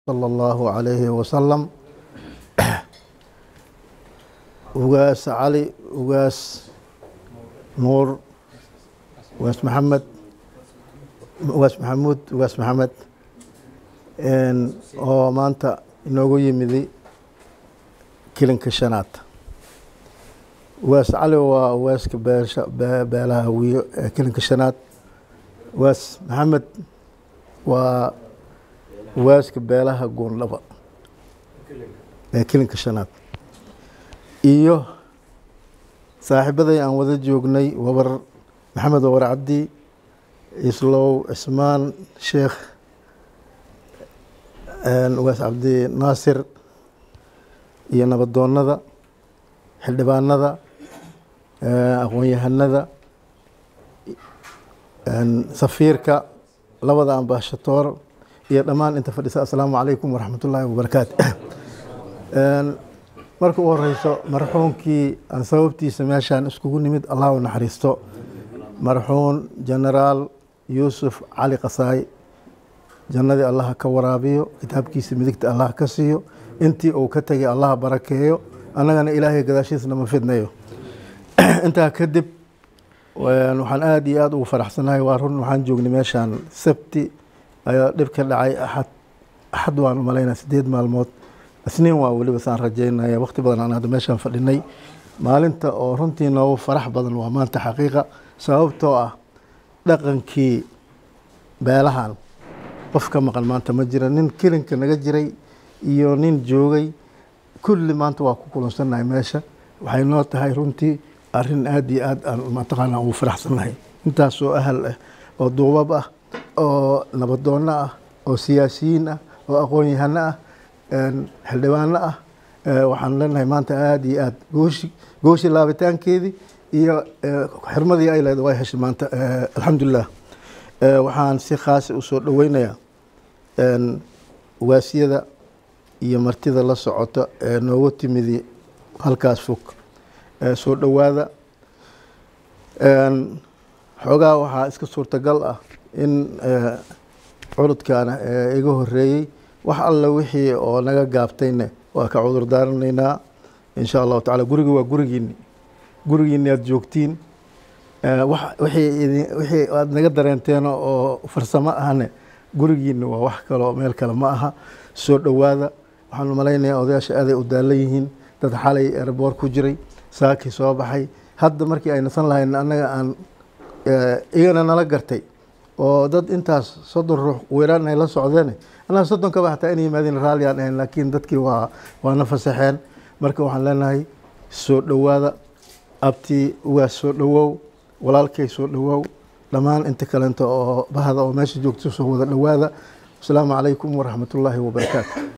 صلى الله عليه وسلم ugaas cali ugaas nuur ugaas maxamed ugaas maxamuud ugaas maxamed oo maanta inoogu yimidi kilinka shanaad ugaas cali waa ugaaska beesha beelaha wiyo ee kilinka shanaad ugaas maxamed waa ugaaska beelaha goondhaba ee kilinka shanaad iyo saaxiibaday aan wada joognay wabar maxamed wabar cabdi islow cismaan sheekh ugaas cabdi naasir iyo nabadoonada xildhibaanada aqoon-yahanada safiirka labada ambashatoor iyo dhammaan inta fadhisa assalaamu calaykum waraxmat ullaahi wabarakaatu marka u horeyso marxuunkii aan sababtiisa meeshaan iskugu nimid allah u naxariisto marxuun genaraal yuusuf cali kasaay jannadii allaha ka waraabiyo kitaabkiisa midigta allah ka siiyo intii uu ka tegay allaha barakeeyo annagana ilaahay gadaashiisna ma fidnayo intaa kadib waxaan aada iyo aada ugu faraxsanahay waa run waxaan joognay meeshaan sabti ayaa dhib ka dhacay axad axad waan u malaynaa sideed maalmood isniin waa weliba saan rajaynaya waqti badan aan hadda meeshaan fadhinay maalinta oo runtii noogu farax badan waa maanta xaqiiqa sababtoo ah dhaqankii beelahan qof ka maqan maanta ma jira nin kelinka naga jiray iyo nin joogay kulli maanta waa ku kulansannahay meesha waxay noo tahay runtii arrin aada iyo aad aan mataqaana ugu faraxsannahay intaasoo ahal ah oo duubab ah oo nabadoonno ah oo siyaasiyiin ah oo aqoon-yahano ah xildhibaano ah waxaan leenahay maanta aada iyo aad gooshi gooshi laabitaankeedii iyo xirmadii ay leed way heshay maanta alxamdulilah waxaan si khaasa usoo dhoweynayaa ugaasyada iyo martida la socota ee noogu timidi halkaas fog soo dhowaada xoogaa waxaa iska suurtagal ah in curudkaana iga horeeyey wax alla wixii oo naga gaabtayne waa ka cudur daaranaynaa insha allahu tacala guriga waa gurigiini gurigiini aada joogtiin wixii aad naga dareenteen oo farsamo ahne gurigiini waa wax kaloo meel kale ma aha soo dhowaada waxaan malaynayaa odayaasha aaday u daalan yihiin dad xalay erboor ku jiray saakii soo baxay hadda markii ay nasan lahayn annaga aan igana nala gartay oo dad intaas soddon ruux weeraan ay la socdeen annaga soddonkaba xataa inay yimaadeen raalli aan ahayn laakiin dadkii waa waana fasaxeen marka waxaan leenahay soo dhowaada abtii ugaas soo dhowow walaalkay soo dhowow dhammaan inta kalenta oo bahda oo meesha joogta soo wada dhowaada asalaamu calaykum waraxmat ullaahi wabarakaatu